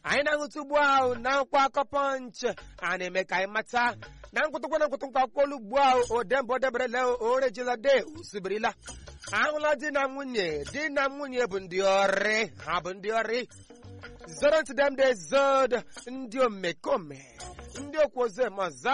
anyị na-ahụta ugbu ahụ na nkwa akọ pọnchị a na-eme ka anyị mata na nkwụtụkwa na nkwụtụ akwụkwọ olu ugbu ahụ odemba odeberele orejila de osibirila ahụla di na nwunye di na nwunye bụ ndị ọrị ha bụ ndị ọrị zoro ntị dem de zod ndị omekome ndị okwuozemọza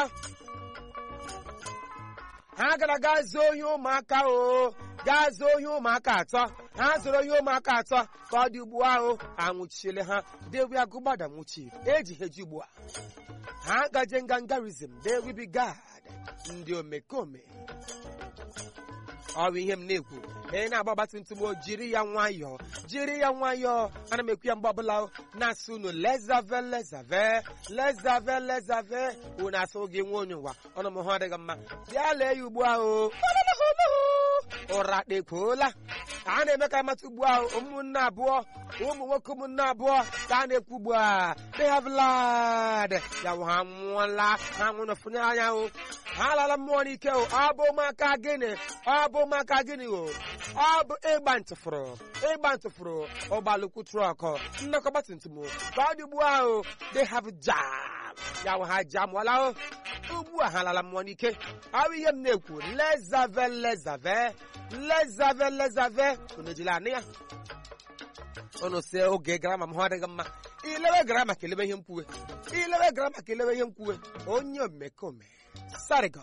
ha gara gaa zuo ohi ụmụaka o gaa zuo ohi ụmụaka atọ ha zụrụ ohi ụmụaka atọ ka ọ dị ugbu ahụ anwụchiele ha dewi agụgbada nwụchi eji ha eji ugbu a ha gaje ngangarizm dewi gad ndị omekome ọ bụ ihe m na-ekwu ị na-agba ọgbatumtum o jiri ya nwayọọ jiri ya nwayọọ ana m ekwu ya mgbe ọbụla na-asị unu lezave lezave lezave lezave unu asụ gị nwa onye ụwa ọnụ m hụ adịghị mma bịa lee ya ugbu ahụ ụra kpekwuola a na-eme ka amata ugbu ahụ ụmụnne abụọ ụmụ nwoke ụmụnne abụọ ka a na-ekwu ugbu a they have lied ya bụ ha nwụọla ha nwụrụ fụnye anya o ha alala mmụọ n'ike o ọ bụ maka gịnị ọ bụ maka gịnị o ọ bụ ịgba ntụfụrụ ịgba ntụfụrụ ụgbọalụkwu trọk nnọkọ ọgbatumtum ka ọ dị ugbu ahụ they have jam ya bụ ha jamụọla o ugbu a ha lala mmụọ n'ike ọ bụ ihe m na-ekwu lezave lezave lezave lezave unu ejila anụ ya unu si oge grama m hụ adịghị mma ilewe grama ka elebe ihe mkwuwe ilewe grama ka elewe ihe mkwuwe onye omekome sarigo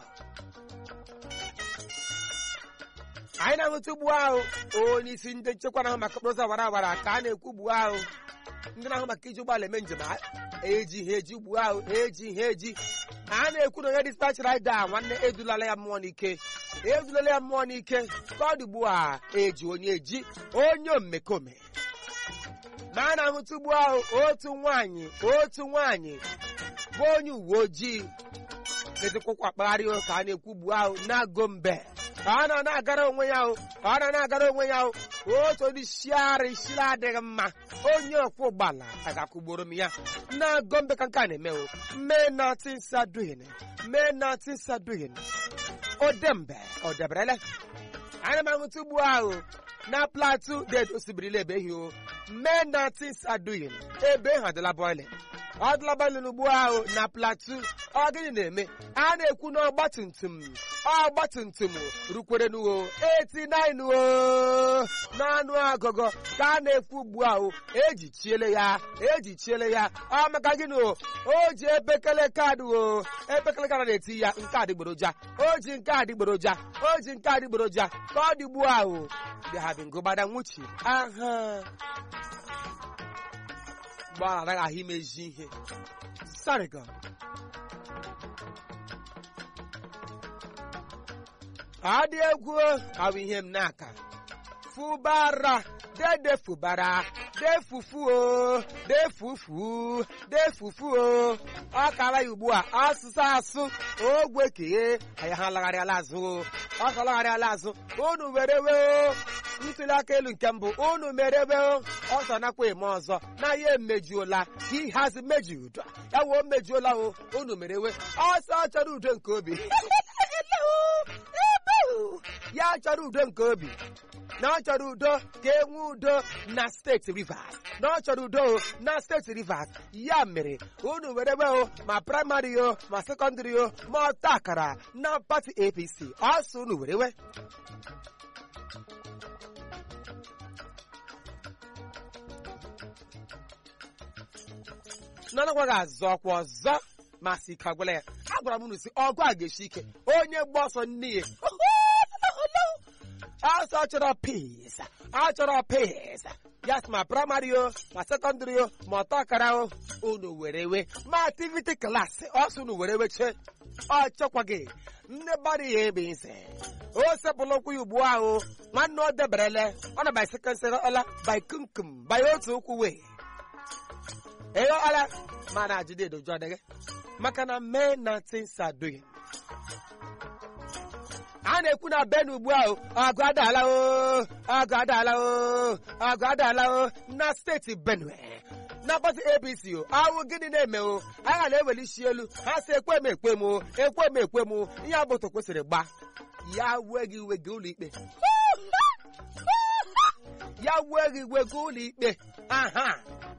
anyị na-ahụta ugbu ahụ onye isi ndị nchekwa na-ahụ maka okporo ụzọ awara awara ka a na-ekwu ugbu ahụ ndị na-ahụ maka iji ụgbọala eme njem eji ha eji ugbu ahụ eji ha eji a na-ekwu na onye dispatch rider nwanne edulala ya mmụọ n'ike edulala ya mmụọ n'ike ka ọ dị ugbu a eji onye eji onye omekome ma a na-ahụta ugbu ahụ otu nwaanyị otu nwaanyị bụ onye uwe ojii na-ejekwụkwa akpagharị ka a na-ekwu ugbu ahụ na-agụ mbe ka ọ na na-agara onwe ya ahụ ka ọ na na-agara onwe ya ahụ otu onye isiara isiri adịghị mma onye ọkwọ ụgbọala agakwugboro m ya na-agụ mbe ka nke a na-eme o mee nothing saduhin mee nothing saduhin odembe odeberele ana m ahụta ugbu ahụ na platu dedo osibirila ebe ehi o mee nothing saduhin ebe ha adịla boiling ọ dịla boiling ugbu ahụ na platu ọ gịnị na-eme a na-ekwu na ọgbatumtum ọgbatumtum rukwere n'uwo 89 o n'anụ agụgọ ka a na-ekwu ugbu ahụ eji chiele ya eji chiele ya ọ maka gịnị o o ji epekele kaadị o epekele kaadị na-eti ya nke adịgboroja o ji nke adịgboroja o ji nke adịgboroja ka ọ dị ugbu ahụ bịahabingụgbada nwuchi aha gbara anaghị ahụ imezi ihe sarigon adị egwu ahụ ihe m n'aka fụbara dede fụbara defufuo defufu defufu o ọ kara ya ugbu a asụsụ asụ ogwe kee anyị ha lagharịala azụ ọ ka lagharịala azụ unu were wee ntuli aka elu nke mbụ unu merewe ọzọ nakwa eme ọzọ na ya emejuola he has mejud ya wee mejuola o unu merewe ọsọ chọrọ udo nke obi ya chọrọ udo nke obi na ọ chọrọ udo ka e nwee udo na steeti rivers na ọ chọrọ udo na steeti rivers ya mere unu werewe o ma praịmarị o ma sekọndịrị o ma ọta akara na pati apc ọsọ unu werewe nanakwaghị azụ ọkwa ọzọ ma si ike agwala ya agwara m unu si ọgụ a ga-esi ike onye gba ọsọ nne ya ọsọ chọrọ pis achọrọ pis ya sị ma praịmarị o ma sekọndịrị o ma ọtọ akara o unu were we ma ativiti klasị ọsọ unu were weche ọ chọkwaghị nne bara ya ebe ise o sepụlụ ụkwụ ya ugbu ahụ nwanne ọ deberele ọ na baisekensịrị ọla baikumkum bai otu ụkwụ wee eyo ala mana ajide edoju adịghị maka na mee na things are doing a na-ekwu na ben ugbu ahụ ọgụ adaala o ọgụ adaala o ọgụ adaala o na steeti benue na pati apc o awụ gịnị na-eme o agha na-eweli isi elu ha si ekwe m ekwe m o ekwe m ekwe m ihe agbụtụ kwesịrị gba ya wee gị iwe gị ụlọ ikpe ya wee gị iwe gị ụlọ ikpe aha